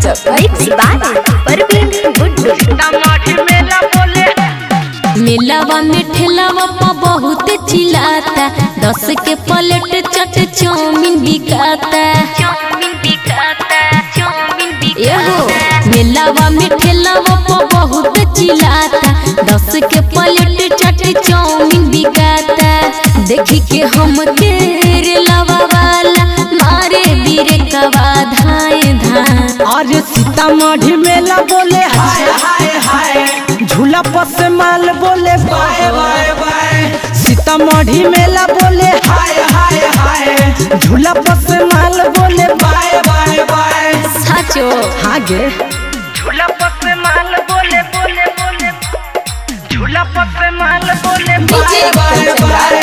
mix by Parveen Guddu टमाटी मेला बोले मिलावा में ठेलावा पा बहुत चिल्लाता दस के प्लेट चट चाउमीन बिकाता चाउमीन बिकाता चाउमीन एहो मिलावा में ठेलावा पा बहुत चिल्लाता दस के प्लेट चट चाउमीन बिकाता देखी के हम के रेलावा वाला मारे बीरे कवा धाए धाए अरे सीतामढ़ी मेला बोले हाय हाय हाय झूला पर से माल बोले बाय बाय बाय सीतामढ़ी मेला बोले हाय हाय हाय झूला पर से माल बोले बाय बाय बाय साचो आगे झूला पर से माल बोले बोले बोले झूला पर से माल बोले बाय बाय बाय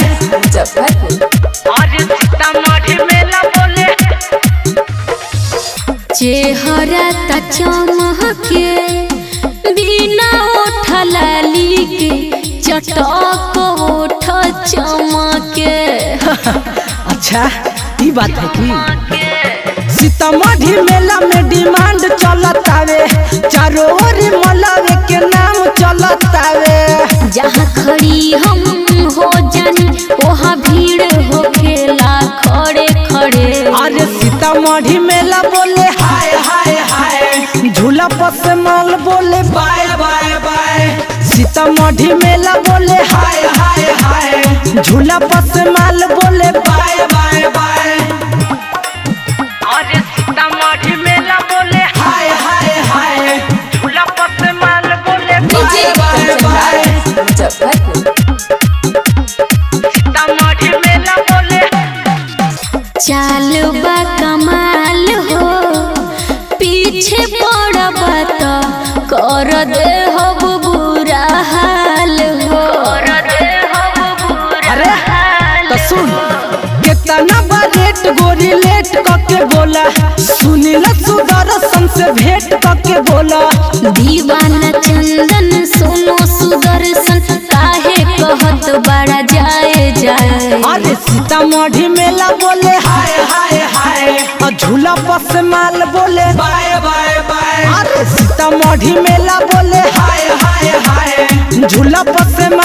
अरे सीतामढ़ी मेला बोले चेहरा त चमके बिना उठलाली के चटक उठ चमके अच्छा ई बात है कि सीतामढ़ी मेला में डिमांड चलतावे चारों ओर मलावे के नाम चलतावे जहाँ खड़ी हम हो जानी वहाँ भीड़ हो खेला खड़े खड़े अरे सीतामढ़ी मेला बोले हाय हाय हाय झूला पर से माल बोले बाय बाय बाय सीतामढ़ी मेला बोले हाय हाय हाय झूला पर से माल बोले बाय बाय बाय अरे सीतामढ़ी मेला बोले हाय हाय हाय झूला पर से माल बोले बाय बाय बाय सीतामढ़ी मेला बोले चाल बा कमाल हो पीछे पड़ब तो कर दे हो बुरा हाल हो अरे तो सुन कितना बा रेट गोरी लेट करके बोला सुनील सुदर्शन से भेंट करके बोला दीवाना चंदन सुनो सुदर्शन काहे कहत बड़ा जाए जाए अरे सीतामढ़ी मेला बोले हाय हाय हाय और झूला पर से माल बोले बाय बाय बाय अरे सीतामढ़ी मेला बोले हाय हाय हाय झूला पर से